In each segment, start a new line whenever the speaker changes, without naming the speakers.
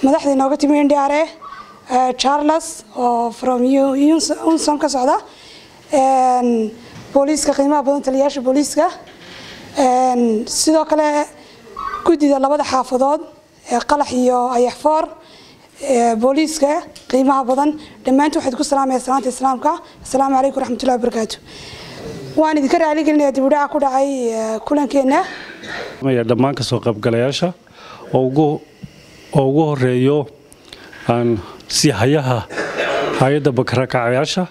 madaxda inooga timi ndre charles oo from unsom ka socda booliiska qiimaha badan taliyayaasha booliiska sidoo kale guddida labada xaafadood ee qalax iyo ayaxfoor booliiska qiimaha badan dhammaantu waxaad ku salaamaya salaanta islaamka assalaamu calaykum waraxmatullahi wabarakaatu waan idinka raaligelinaya dibudhaca ku dhacay kulankeenna
dhammaan kasoo qaybgalayaasha oo ugu horeeyo sihayaha hay-adda bakarakacayaasha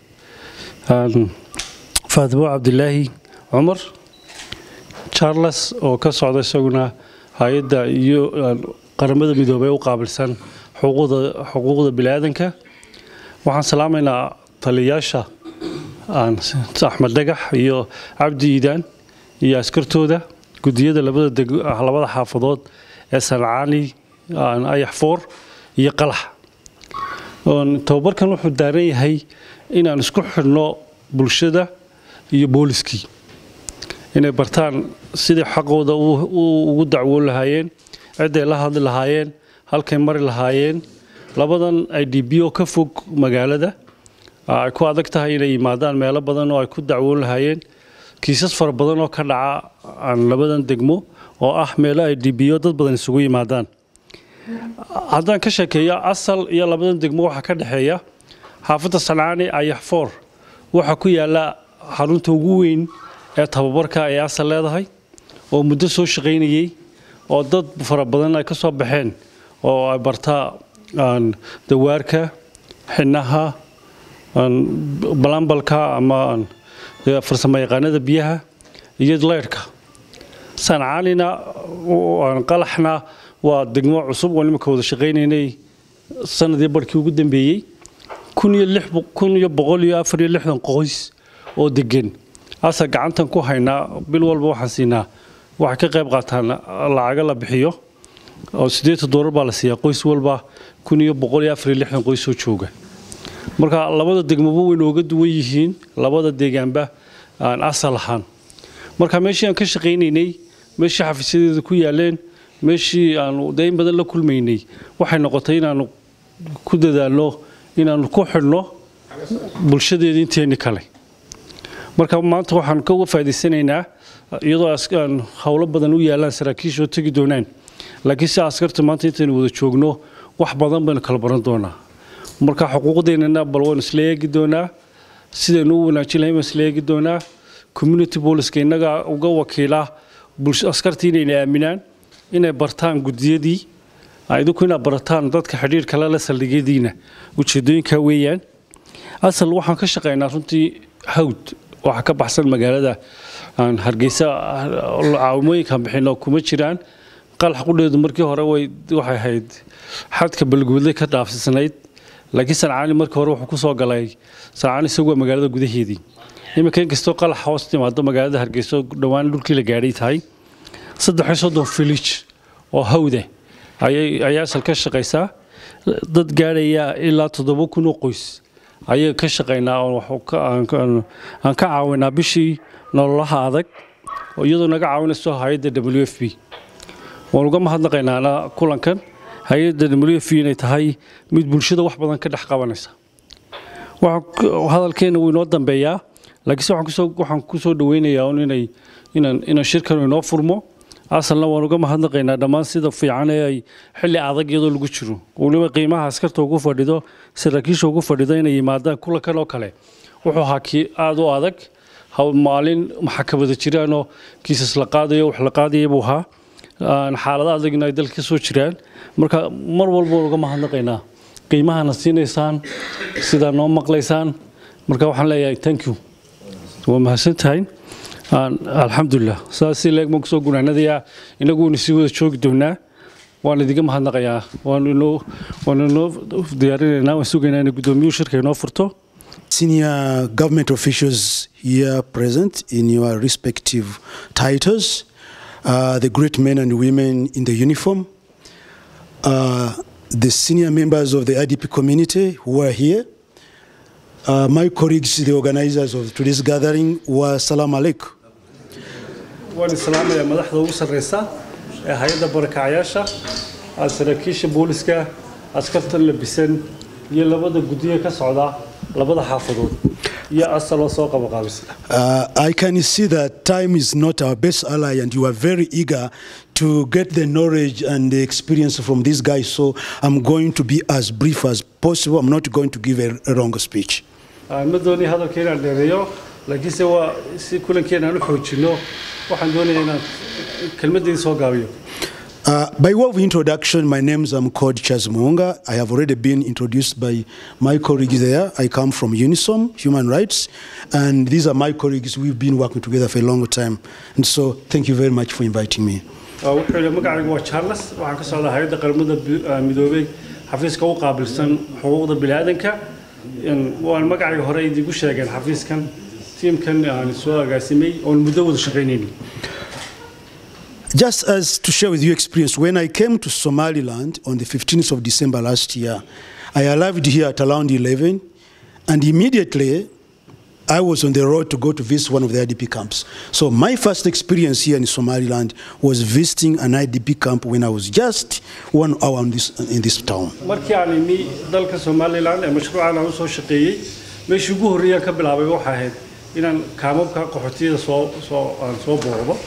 faatimo cabdilaahi cumar charles oo ka socda isaguna hay-adda iyo qaramada midoobey u qaabilsan xuquuqda biniaadanka waxaan salaamaynaa taliyayaasha axmed dhagax iyo cabdi iidaan iyo askartooda gudiyada labada xaafadood ee sancaani ayax foor iyo qalax tababarkan wuxuu daaran yahay inaan isku xidhno bulshada iyo booliskii inay bartaan sidai xaqooda ugu dacwoon lahaayeen cidday la hadli lahaayeen halkay mari lahaayeen labadan i d b oo ka fog magaalada ay ku adag tahay inay yimaadaan meelo badan oo ay ku dacwoon lahaayeen kiisas fara badan oo ka dhaca aan labadan degmo oo ah meelo i d b o dad badan isugu yimaadaan haddaan ka sheekeeyo asal iyo labadan degmo waxaa ka dhexeeya xaafadda sancaani ayax foor waxaa ku yaalla xarunta ugu weyn ee tababarka ay asal leedahay oo muddo soo shaqaynayey oo dad fara badan ay ka soo baxeen oo ay bartaa dawaarka xinaha balambalka ama farsamo yaqaanada biyaha iyo leyrhka sancaanina qalaxna waa degmo cusub oo nimanka wada shaqaynaynay sanadii barhkii ugu dambeeyey kun iyo boqol iyo afar iyo lixdan qoys oo degan asa gacantan ku haynaa bil walba waxaan siinaa waxay ka qayb qaataan lacaga la bixiyo oo siddeetan doolar baa la siiyaa qoys walba kun iyo boqol iyo afar iyo lixdan qoys oo jooga marka labada degmoba way nooga duwan yihiin labada deegaanba aan asal ahaan marka meeshii aan ka shaqaynaynay meeshii xafiisyadeeda ku yaaleen meeshii aanu dayn badan la kulmaynay waxay noqotay inaanu ku dadaalno inaanu ku xidhno bulshadeeda inteeni kale marka maanta waxaan ka uga faa'idaysanaynaa iyadoo howlo badan u yaalaan saraakiisha oo tegi doonaan laakiin si askarta maanta intaynu wada joogno wax badan baynu kala baran doonaa marka xuquuqdeennana bal waynu isla eegi doonaa sidaynu u wanaajin lahayn baan isla eegi doonaa community poliska innaga uga wakiila askartii inayna aaminaan inay bartaan gudiyadii idinku inaad barataan dadka xidhiir kale la saldhigyadiina ujeedooyinka weeyaan asal waxaan ka shaqaynaa runtii hawd waxa ka baxsan magaalada aan hargeysa caawimooyinkan bixino kuma jiraan qalax qudheedu markii hore way waxay ahayd xadka balguudlay ka dhaafsisnayd laakiin sancaani markii hore wuxuu ku soo galay sancaani isagu waa magaalada gudaheedii iminka inkastoo qalax hoos timaado magaalada hargeysa dhowaan dhulkii la gaadhay tahay saddex iyo soddon village oo hawda ayay ayaa asal ka shaqaysaa dad gaadhaya ilaa toddoba kun oo qoys ayay ka shaqaynaa aan ka caawinaa bishii nololaha adag iyadoo naga caawinayso hay-adda w f b waan uga mahadnaqaynaana kulankan hay-adda w f b inay tahay mid bulshada wax badan ka dhex qabanaysa hadalkeena wuu inoo dambeeyaa laakiinse waxaan ku soo dhaweynayaa inay inaan shirkan inoo furmo asalna waan uga mahadnaqaynaa dhammaan sida fiican ee ay xilli adag iyadoo lagu jiro weliba qiimaha askarta ugu fadhido saraakiisha ugu fadhido inay yimaadaan kulankan oo kale wuxuu ahaa kii aada u adag maalin maxakamada jiraanoo kiisas la qaadayo wax la qaadaya buu ahaa xaalado adagna ay dalka ka soo jiraan marka mar walba waan uga mahadnaqaynaa qiimahana siinaysaan sidaa noo maqlaysaan marka waxaan leeyahay thank you waa mahadsan tahay alxamdulilah saasi leeg baan kusoo gunaanadayaa inagu waynu sii wada joogi doonaa waan idiga mahadnaqayaa waanu inoo waanu inoo diyaarinaynaa waan sugaynaa in guddoomiyuhu shirka inoo furto
Senior government officials here present in your respective titles, uh, the great men and women in the uniform, uh, the senior members of the IDP community who are here, uh, my colleagues, the organizers of today's gathering, wa salam alaikum.
waan islaamayaa madaxda ugu sarreysa ee hay-adda barakacayaasha saraakiisha booliska askartan labisan iyo labada guddiga ka socda labada xaafadood iyo asaloo soo qabaqaabisa
Uh, I can see that time is not our best ally, and you are very eager to get the knowledge and the experience from these guys. So I'm going to be as brief as possible. I'm not going to give a, a wrong speech.
ma doonaya hadalka inaan dheereeyo laakiinse waa si kulankeena aan u xoojino waxaan doonayaa inaan kelmaddeeda soo gaabiyo
Uh, by way of introduction, my name is I'm called Chaz Muunga. I have already been introduced by my colleagues there. I come from Unisom, Human Rights, and these are my colleagues. We've been working together for a long time. And so, thank you very much for inviting me.
wuxuu yidhi magacaygu waa charles waxaan ka socdaa hay-adda qaramada bi- ah, midoobay xafiiska u qaabilsan xuquuqda biniaadanka waan magacayga hore idigu sheegeen xafiiskan tiimkan aan soo agaasimay oon muddo wada shaqaynayni
Just as to share with you experience, when I came to Somaliland on the 15th of December last year, I arrived here at around 11, and immediately I was on the road to go to visit one of the IDP camps. So my first experience here in Somaliland was visiting an IDP camp when I was just one hour in this, in this town.
markii aan imi dalka somalilan ee mashruucan aan usoo shaqeeyey meeshii ugu horreeyaan ka bilaabay waxay ahayd inaan kaamabka qaxootiyada soo soo aan soo booqdo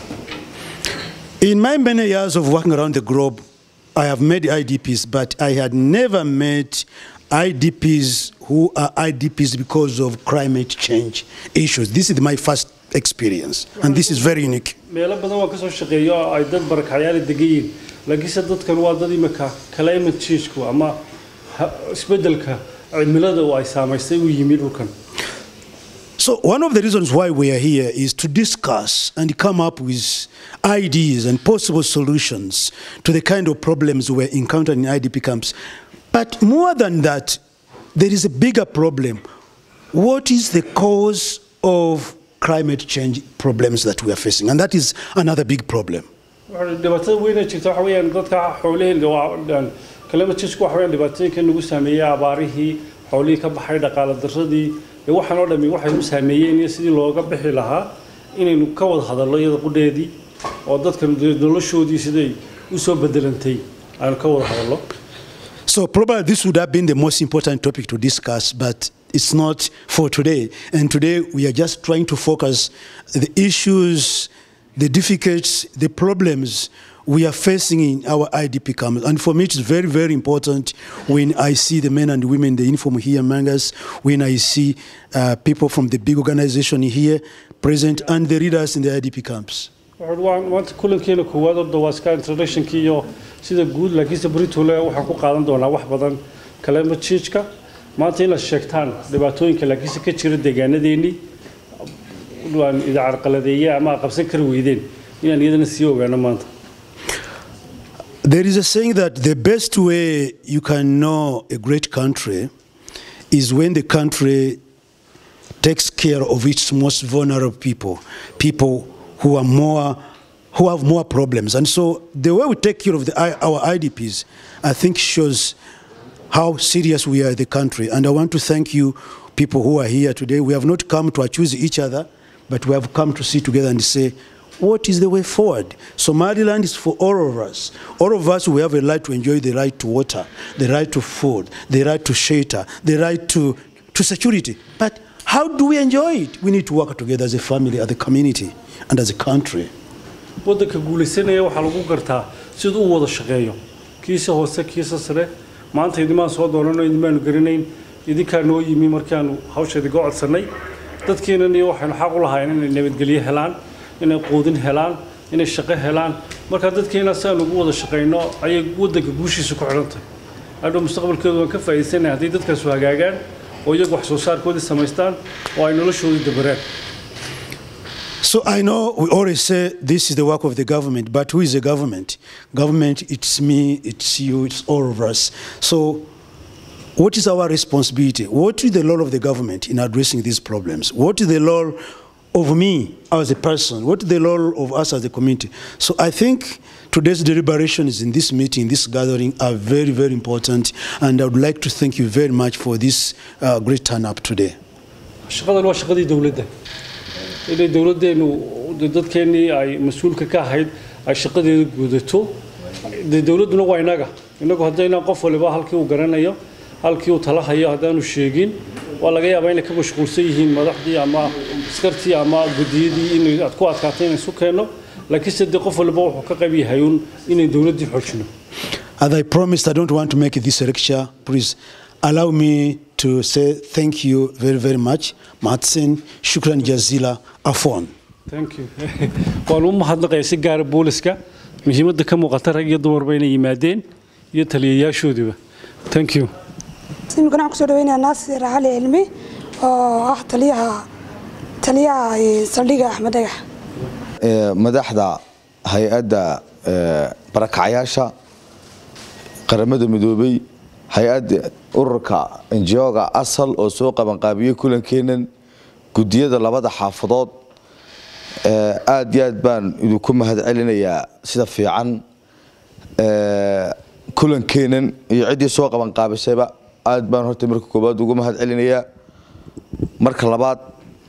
In my many years of working around the globe, I have met IDPs, but I had never met IDPs who are IDPs because of climate change issues. This is my first experience, and this is very unique.
meelo badan waan kasoo shaqeeyo oo ay dad barakacyaali degan yihiin laakiinse dadkan waa dad imika climate changeku ama ha- isbeddelka cimilada oo ay saamaysay u yimi dhulkan
So, one of the reasons why we are here is to discuss and come up with ideas and possible solutions to the kind of problems we're encountering in IDP camps. But more than that, there is a bigger problem. What is the cause of climate change problems that we are facing? And that is another big problem.
Waxa- dhibaatada weyna jirta waxa weeyaan dadka xoolihii waa- climate changeku waxa weeyaan dhibaatooyinka nagu saameeyey abaarihii xoolihii ka baxay dhaqaale darradii ee waxaan oo dhami waxay u saameeyeen iyo sidii looga bixi lahaa inaynu ka wada hadallo iyada qudheedii oo dadkan dee noloshoodii siday u soo bedelantay aanu ka wada hadallo
So, probably this would have been the most important topic to discuss, but it's not for today. And today we are just trying to focus the issues, the difficulties, the problems we are facing in our IDP camps. And for me, it's very, very important when I see the men and women, the uniform here among us, when I see uh, people from the big organization here present, and the leaders in the IDP camps.
Wuxuu waa maanta kulankeena koowaad horta waa iska introductionkii iyo sida guud laakiinse britole waxaan ku qaadan doonaa wax badan climate change-ka maanta inaad sheegtaan dhibaatooyinka laakiinse ka jira deegaanadeennii waan idin carqaladeeye ama aad qabsan kari weydeen inaan iyadana sii ogaano maanta
There is a saying that the best way you can know a great country is when the country takes care of its most vulnerable people, people who are more who have more problems. And so the way we take care of the, our IDPs, I think shows how serious we are in the country. And I want to thank you, people who are here today. We have not come to accuse each other, but we have come to sit together and say, what is the way forward? Somaliland is for all of us. All of us, we have a right to enjoy the right to water, the right to food, the right to shelter, the right to, to security. But how do we enjoy it? We need to work together as a family, as a community, and as a country.
waddanka guulaysanaya waxaa lagu gartaa siduu u wada shaqeeyo kiisa hoose kiisa sare maanta idimaan soo doonano idimaanu garanayn idinkaa noo yimi markaanu hawsha idiga codsannay dadkeenan iyo waxaynu xaq u lahayn inay nabadgelyo helaan inay quudin helaan inay shaqo helaan marka dadkeena si aan ugu wada shaqayno ayay waddanka guushiisa ku xidhan tahay hadhow mustaqbalkeedu waan ka faa'iidaysanaya haddii dadkaasu hagaagaan oo iyagu wax soo saarkoodii samaystaan oo ay noloshoodii dabaraan
So I know we always say this is the work of the government, but who is the government? Government, it's me, it's you, it's all of us. So what is our responsibility? What is the role of the government in addressing these problems? What is the role of me as a person? What is the role of us as a community? So I think today's deliberations in this meeting, this gathering, are very, very important, and I would like to thank you very much for this uh, great turn up today.
shaqadan waa shaqadii dowladda inay dowladdeenu dadkeennii ay mas-uulka ka ahayd ay shaqadeeda gudato dee dowladduna waa inaga inagu haddayna qof waliba halkii uu garanayo halkii uu tala hayo haddaanu sheegin waa laga yaabaa inay ka mashquulsan yihiin madaxdii ama askartii ama guddiyadii in aad ku adkaatay inay isu keenno laakiinse dee qof waliba wuxuu ka qayb yahay uun inay dowladdii xoojino
As I promised, I don't want to make this lecture. Please allow me to say thank you very, very much. Matsin, shukran jazila, afon.
thank you waan u mahadnaqaya si gaara booliska muhiimadda ka muuqata rag iyo dumarba inay yimaadeen iyo taliyayaashoodiba thank you
imikana waxaan kusoo dhaweynaya naasir cali cilmi oo ah taliyaha taliyaha eh, saldhigga axmed dhagax
ee, madaxda hay-adda ee, barakacyaasha qaramada midoobay hay-adda ururka enjioga asal oo soo qabanqaabiyey kulankeenan gudiyada labada xaafadood ee, aad iyo aad baan idinku mahadcelinayaa sida fiican ee, kulankeenan iyo ciddii soo qabanqaabisayba aad baan horta marka koowaad ugu mahadcelinayaa marka labaad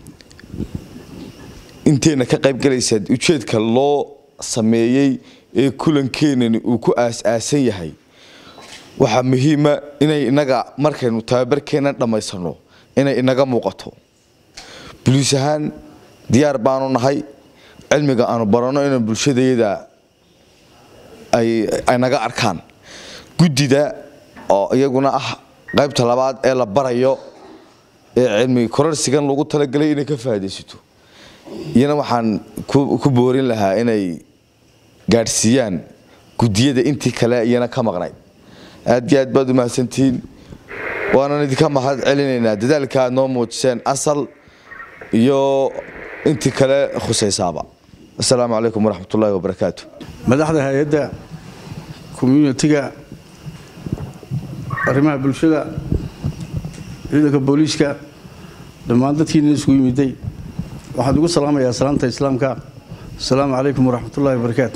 inteena ka qayb galaysa ujeedka loo sameeyey ee kulankeenani uu ku aas-aasan yahay waxaa muhiima inay inaga markaynu tababarkeena dhammaysano inay inaga muuqato buliis ahaan diyaar baanu nahay cilmiga aanu baranno inaan bulshadayada ay ay naga arkaan guddida oo iyaguna ah qaybta labaad ee la barayo ee cilmi korarsigan lagu talagalay inay ka faa'iidaysato iyana waxaan ku ku boorin lahaa inay gaadhsiiyaan guddiyada intii kale iyana ka maqnay aad iyo aad baad u mahadsantihiin waanan idinka mahad celinaynaa dadaalka aad noo muujiseen asal iyo intii kale khusaysaaba asalaamu calaykum waraxmat ullaahi wabarakaatu
madaxda hay-adda communitiga arrimaha bulshada ciidanka booliiska dhammaan dadkiina isugu yimiday waxaan ugu salaamayaa salaanta islaamka asalaamu calaykum waraxmatullaahi wabarakaatu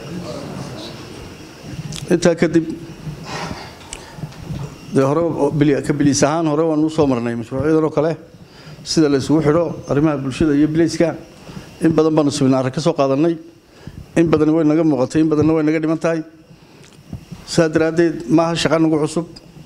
intaa kadib dee hore oo bili- ka biliis ahaan hore waan u soo marnay mashruucyadan oo kale sida la isugu xidho arrimaha bulshada iyo bilayska in badan baanu subinaara ka soo qaadanay in badan way naga muuqatay in badanna way naga dhiman tahay saa daraaddeed maaha shaqa nagu cusub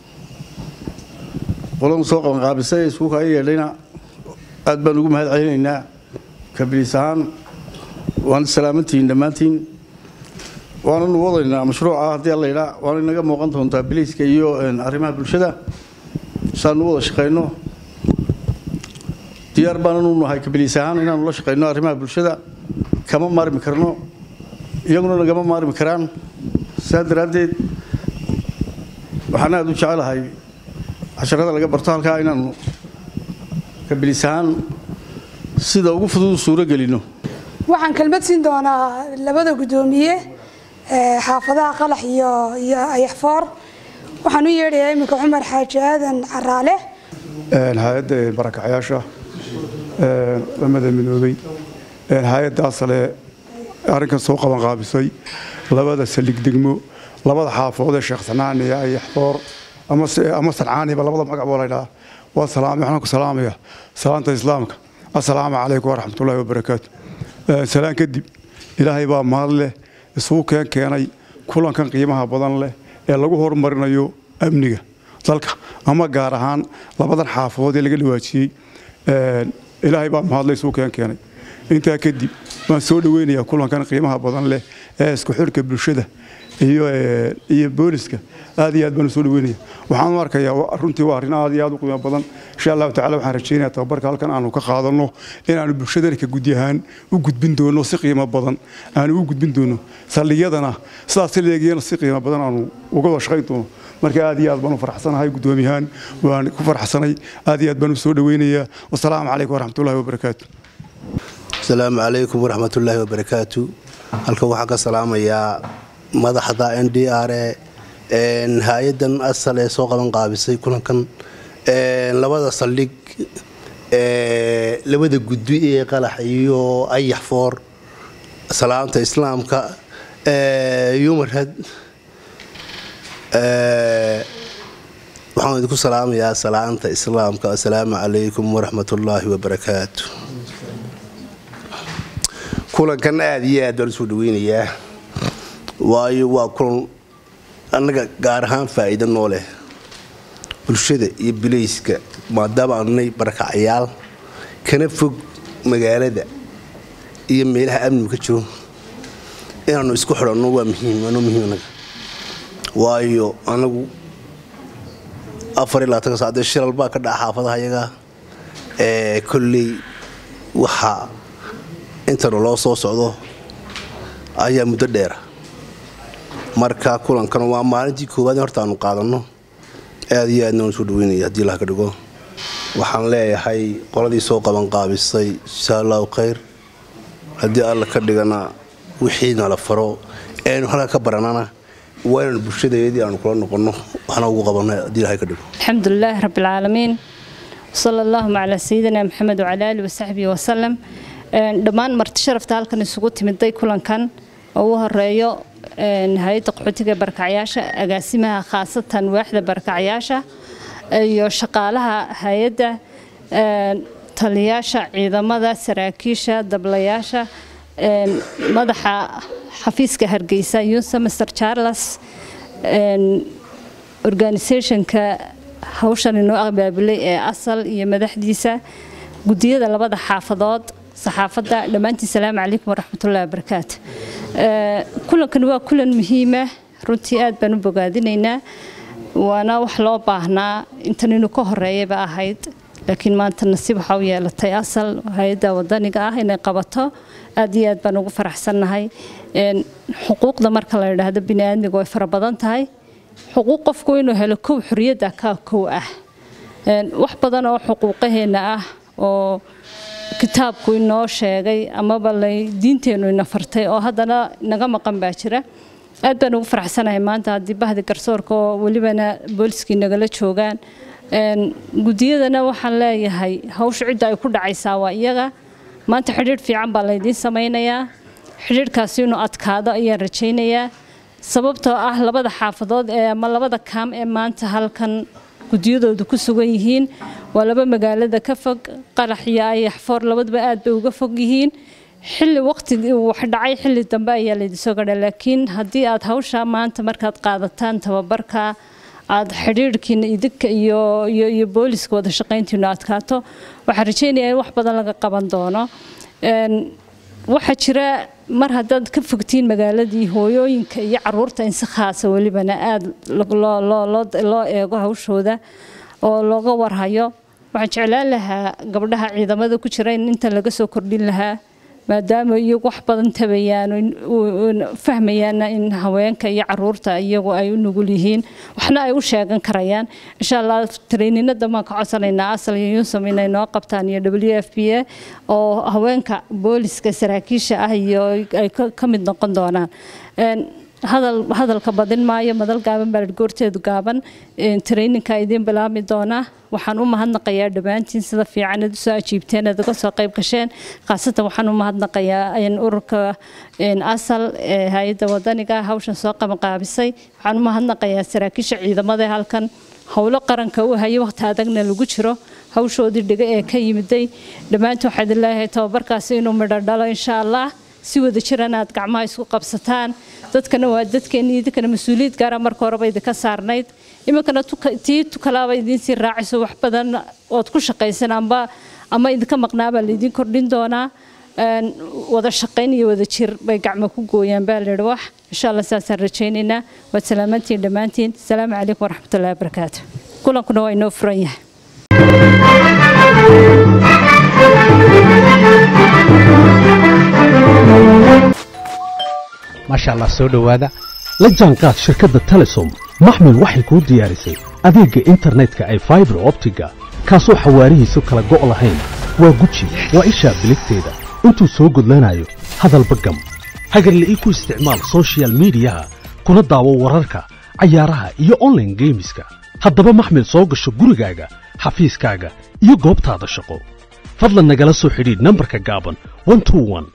qolanu soo qabanqaabisay ee isku kaya yeedhayna aad baan ugu mahad celinaynaa kabiliis ahaan waan salaamantihiin dhammaantiin waananu wadaynaa mashruuca haddii alla yidhaa waana inaga muuqan doontaa biliiska iyo een, arrimaha bulshada saanu wada shaqayno diyaar baananu nahay kabiliis ahaan inaanu la shaqayno arrimaha bulshada kama maarmi karno iyaguna nagama maarmi karaan saa daraaddeed waxaan aada u jecelahay casharada laga barto halkaa inaanu kabilis ahaan sida ugu fudud suuro gelino
waxaan kelmad siin doonaa labada guddoomiye ee xaafadaha qalax iyo iyo ayaxfoor waxaan u yeedhayaa iminka cumar xaaji aadan caraale
hay-adda barakacyaasha lamada midoobay hay-addaas le arrinkan soo qaban qaabisay labada saldhig degmo labada xaafood ee sheekh sanaan iyo ayaxfoor ama ama sancaaniba labada magac boo laydhaha waa salaam waxaan ku salaamaya salaanta islaamka assalaamu calaykum waraxmatullaahi wabarakaatu salaan kadib ilaahay baa mahad leh isugu keen keenay kulankan qiimaha badan leh ee lagu horumarinayo amniga dalka ama gaar ahaan labadan xaafadood ee laga dhawaajiyey ilaahay baa mahadle isugu keen keenay intaa kadib waan soo dhaweynayaa kulankan qiimaha badan leh ee isku xirka bulshada iyo iyo booliska aad iyo aad baan u soo dhaweynaya waxaan u arkayaa runtii waa arrin aad iyo aad u qiimo badan insha allahu tacala waxaan rajaynayaa tababarka halkan aanu ka qaadanno inaanu bulshadana ka gudi ahaan u gudbin doono si qiimo badan aanu u gudbin doono saldhigyadana sidaas si leegiyana si qiimo badan aanu uga wada shaqayn doono marka aad iyo aad baan u faraxsanahay guddoomiyahaan waan ku faraxsanay aad iyo aad baan u soo dhaweynayaa wasalaamu calaykum waraxmatullahi wabarakaatu
asalaamu calaykum waraxmatullaahi wabarakaatu halkan waxaan ka salaamayaa madaxda n d r e hay-adan asal ee soo qaban qaabisay kulankan labada saldhig labada gudbi ee qalax iyo ayax foor salaamta islaamka yumarhad waxaan idinku salaamayaa salaanta islaamka assalaamu calaykum waraxmatullaahi wabarakaatu kulankan aada iyo aad baan usoo dhaweynayaa waayo waa kulan annaga gaar ahaan faa'iido noo leh bulshada iyo bilayska maadaama aanay barakacayaal kana fog magaalada iyo meelaha amnigu ka jiro inaannu isku xidhanno waa muhiim waanoo muhiim annaga waayo anagu afar iyo labaatanka saacadee shilal baa ka dhaca xaafadaha iyaga ee kolley waxaa intanu loo soo socdo ayaa muddo dheera marka kulankan waa maalintii koowaad in horta aanu qaadanno aad iyo aadna waan soo dhaweynaya haddii ilaha ka dhigo waxaan leeyahay qoladii soo qabanqaabisay insha allahu khayr haddii alla ka dhigana wixii nala faro eanu halka ka baranana waa inaanu bulshadeedii aanu kula noqonno waxna ugu qabanno haddii ilahay ka dhigo
الحمد لله رب العالمين وصلى اللهم على سيدنا محمد وعلى آله وصحبه وسلم dhammaan marti sharafta halkan isugu timiday kulankan oo ugu horeeyo hay-adda qaxootiga barkacyaasha agaasimaha khaasatan waaxda barkacyaasha iyo shaqaalaha hay-adda taliyaasha ciidamada saraakiisha dablayaasha madaxa xafiiska hargeysa yunsa master charles organisationka hawshan inoo abaabulay ee asal iyo madaxdiisa gudiyada labada xaafadood saxaafadda dhammaantiin salaamu calaykum waraxmatullahi wabarakaatu kulankani waa kulan muhiima runtii aad baan u bogaadinaynaa waana wax loo baahnaa intan inuu ka horeeyaba ahayd laakiin maanta nasiib waxaa u yeelatay asal hay-adda wadaniga ah inay qabato aad iyo aad baan ugu faraxsannahay xuquuqda marka la yidhaahdo biniaadmiga way fara badan tahay xuquuq qofku inuu helo kow xorriyadda kaa kow ah wax badan oo xuquuqaheenna ah oo kitaabku inoo sheegay amaba lay diinteennu ina fartay oo haddana naga maqan baa jira aad baan ugu faraxsanahay maanta haddii bahdi garsoorka oo welibana booliskii nagala joogaan gudiyadana waxaan leeyahay hawsha cidda ay ku dhacaysaa waa iyaga maanta xidhiidh fiican baa laydiin samaynayaa xidhiidhkaasi inuu adkaado ayaan rajaynayaa sababtoo ah labada xaafadood ee ama labada kaam ee maanta halkan gudiyadoodu ku sugan yihiin waa laba magaalada ka fog qarax iyo ayaxfoor labaduba aad bay uga fog yihiin xilli waqtigii wax dhacay xilli dambe ayaa laydinsoo gadha laakiin haddii aad hawsha maanta markaad qaadataan tababarka aad xidhiidhkiina idinka iyo iyo iyo booliska wada shaqayntiinu adkaato waxaan rajaynayaa in wax badan laga qaban doono waxaa jira mar haddaad ka fogtiin magaaladii hooyooyinka iyo caruurta in si khaasa welibana aada loo eego hawshooda oo looga warhayo waxaan jeclaan lahaa gabdhaha ciidamada ku jira in inta laga soo kordhin lahaa maadaama iyagu wax badan tabayaan fahmayaanna in haweenka iyo caruurta iyagu ay u nugul yihiin waxna ay u sheegan karayaan insha allah traininada baan ka codsanaynaa asal iyo yunsum inay noo qabtaan iyo w f b a oo haweenka booliska saraakiisha ah iyo ay ka mid noqon doonaan hadal hadalka badin maayo madal gaaban baa goorteedu gaaban traininka idiin bilaabmi doona waxaan u mahadnaqayaa dhammaantiin sida fiican aad usoo ajiibteen aad uga soo qayb gasheen khaasatan waxaan u mahadnaqayaa ururka asal ee hay-adda wadaniga hawshan soo qabanqaabisay waxaan u mahadnaqayaa saraakiisha ciidamada halkan howlo qaranka u hayo waqti adagna lagu jiro hawshoodii dhiga ee ka yimiday dhammaantiin waxaa idin leeyahay tababarkaasi inuu midho dhalo insha allah si wada jiran aad gacmaha isku qabsataan dadkana waa dadkeena idinkana mas-uuliyad gaara marka horeba idinka saarnayd iminkana tii tukalaaba idiinsii raacayso wax badan ood ku shaqaysan amba ama idinka maqnaabaa laydin kordhin doonaa wada shaqayn iyo wada jir bay gacmo ku gooyaan baa layidhi wax insha allah saasaan rajaynaynaa waad salaamantiin dhammaantiin asalaamu calaykum waraxmatullahi wabarakaatu kulankuna waa inoo furan yahay
maasha allah soo dhowaada la jaanqaad shirkadda telesom maxmil waxay kuu diyaarisay adeegga internetka ay faibar optiga kaasoo xawaarihiisu kala go' lahayn waa guji waa ishaa biligteeda intuu soo gudlanayo hadalba gam hagarle ii ku isticmaal sochial midiyaha kuna daawo wararka cayaaraha iyo onlaine geemiska haddaba maxmil soo gasho gurigaaga xafiiskaaga iyo goobtaada shaqo fadlan nagala soo xidhiidh nambarka gaaban